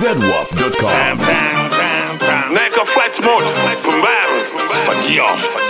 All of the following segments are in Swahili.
zedwap.com. Neka flight mode, pumbavu, fagio,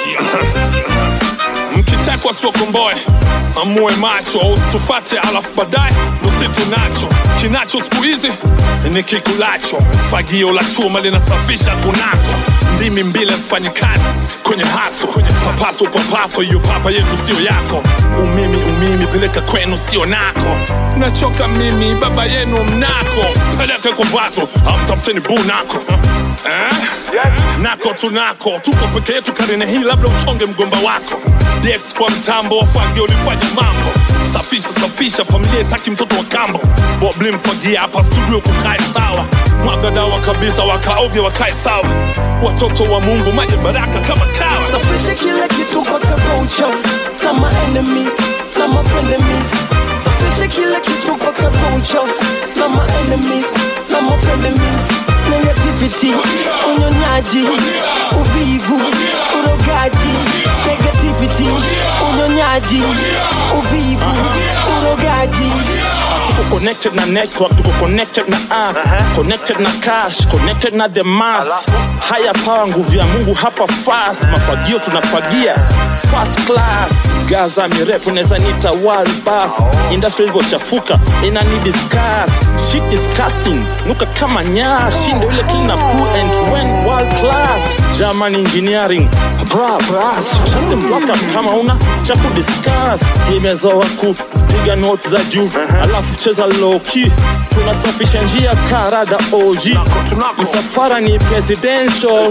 mkitekwa sio komboe amue macho usitufate alafu baadaye nusitu nacho kinacho siku hizi ni kikulacho fagio la chuma linasafisha kunako ndimi mbili mfanyi kazi kwenye haso papaso papaso hiyo papa yetu sio yako umimi umimi peleka kwenu sio nako nachoka mimi baba yenu mnako peleke kuvato amtafuteni bu nako eh? nako tunako tuko peke yetu karine hii labda uchonge mgomba wako dx kwa mtambo wafage ulifanya mambo safisha safisha familia itaki mtoto wa kambo bobli mfagia hapa studio kukae sawa mwaga dawa kabisa wakaoge wakae sawa watoto wa mungu maji baraka kama kawa Safisha kila kitu mpaka roho uchafu kama enemies na my frenemies. Safisha kila kitu mpaka roho uchafu kama enemies na my frenemies. Negativity, unyonyaji, uvivu, urogaji. Negativity, unyonyaji, uvivu, urogaji. tuko connected na network tuko connected na earth connected na cash connected na the mass haya power nguvu ya mungu hapa fast mafagio tunafagia first class gaza mirefu unaweza nita world bus industry ilivyochafuka inani discuss shit disgusting nuka kama nyaa shinde ule clean up cool and when world class german engineering bra bras shande mwaka kama una cha kudiscuss imezoa kupiga note za juu alafu cheza loki tunasafisha njia karada og msafara ni presidential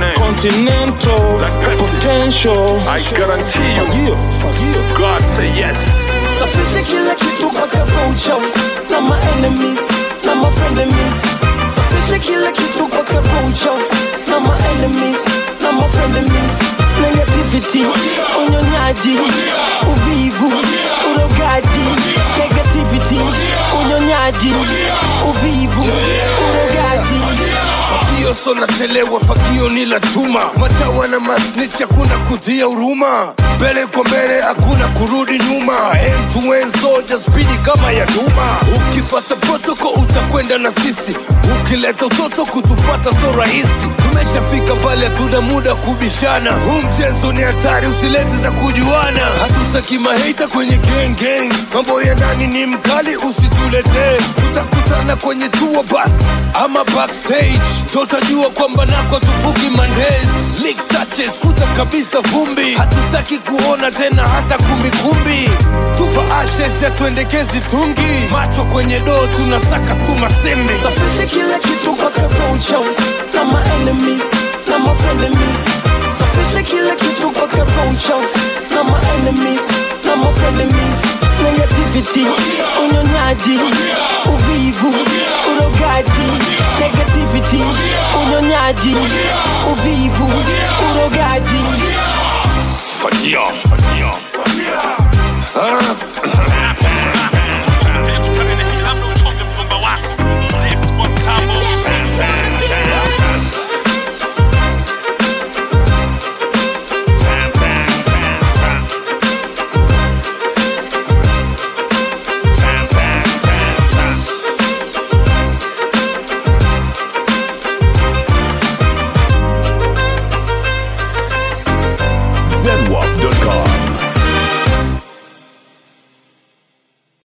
continental potential I guarantee you, fagio fagio God say yes. Safisha kila kitu mpaka roho uchafu na my enemies na my frenemies. Safisha kila kitu mpaka roho uchafu na my enemies na my frenemies. Negativity, unyonyaji, uvivu, urogaji. Negativity, unyonyaji, uvivu, urogaji. Fagio so nachelewa, fagio ni la chuma. Matawa na masnitch, hakuna kutia huruma. Mbele kwa mbele, hakuna kurudi nyuma. End to end soldier, spidi kama ya duma. Ukifata protoko utakwenda na sisi, ukileta utoto kutupata so rahisi. Tumeshafika pale, hatuna muda kubishana. Huu mchezo ni hatari, usilete za kujuana. Hatutaki maheita kwenye gang gang, mambo ya ndani ni mkali, usituletee. Tutakutana kwenye tour bus ama backstage, tutajua kwamba nako tufuki mandays. Lick touches, futa kabisa vumbi, hatutaki kuona tena hata kumbikumbi. Tupa ashes ya tuendekezi tungi, macho kwenye doo, tunasaka tu masembe. Safisha kila kitu mpaka roho uchafu na my enemies na my frenemies. Safisha kila kitu mpaka roho uchafu na my enemies na my frenemies. Negativity, unyonyaji, uvivu, urogaji. Negativity, unyonyaji, uvivu, urogaji. Fagio, fagio.